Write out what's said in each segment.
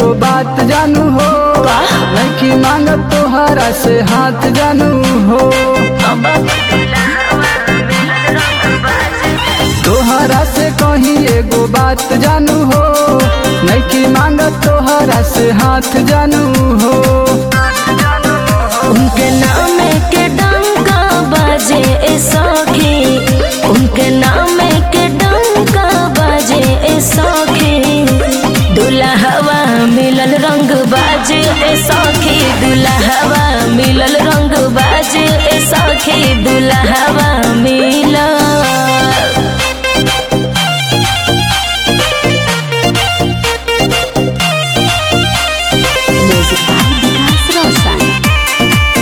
एगो बात जानू हो लड़की मांगत तोहरा से हाथ जानू हो तोहरा से कहीं एगो बात जानू हो लड़की मांगत तोहरा से हाथ जानू हो उनके नाम के डंका बाजे ए सखी उनके नाम के डंका बाजे ए सखी दुल्हवा मिलल रंग बाजे ए सखी दुल्हवा मिलल रंग बाजे ए सखी दुल्हवा मिलल Music by Vikas Roshan.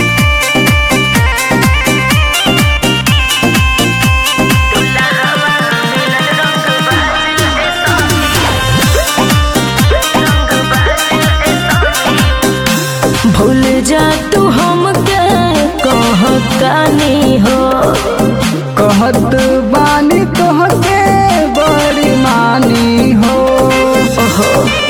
भूल जा तू हमके कहतानी हो कहत बानी तोहके बड़ी मानी हो ओहो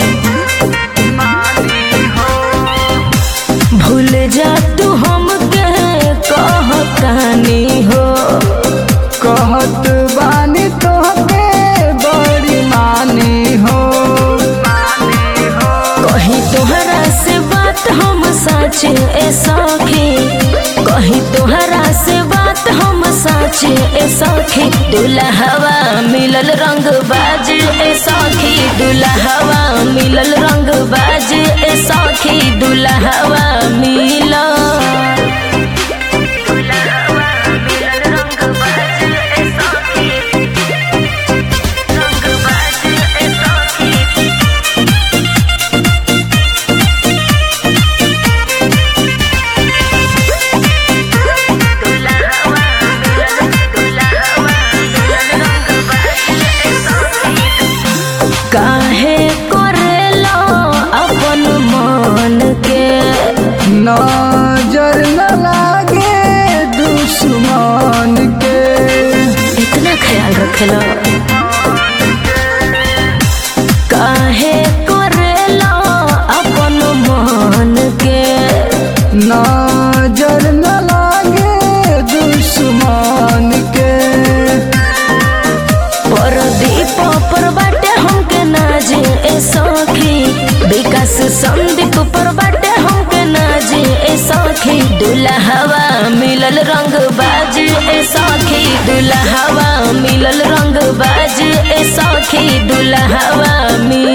भूल जा तू हमके कहतानी हो कहत बानी तोहके बड़ी मानी हो कहीं तोहरा से बात हम सच ए सखी कहीं तोहरा से बात हम सच ए सखी दुल्हवा मिलल रंग बाज ए सखी दुल्हवा मिलल रंग बाज ए सखी दुल्हवा मिलल काहे करेला अपन मन के नजर न लागे दुश्मन के इतना ख्याल रखेला काहे करेला अपन मन के नजर न लागे दुश्मन के परदीप पर बाटे हमके नाजे ए सखी विकास संदीप पर बाटे हमके नाजे ए सखी दुल्हवा मिलल रंग बाज ए सखी दुल्हवा मिलल रंग बाज ए सखी दुल्हवा मिलल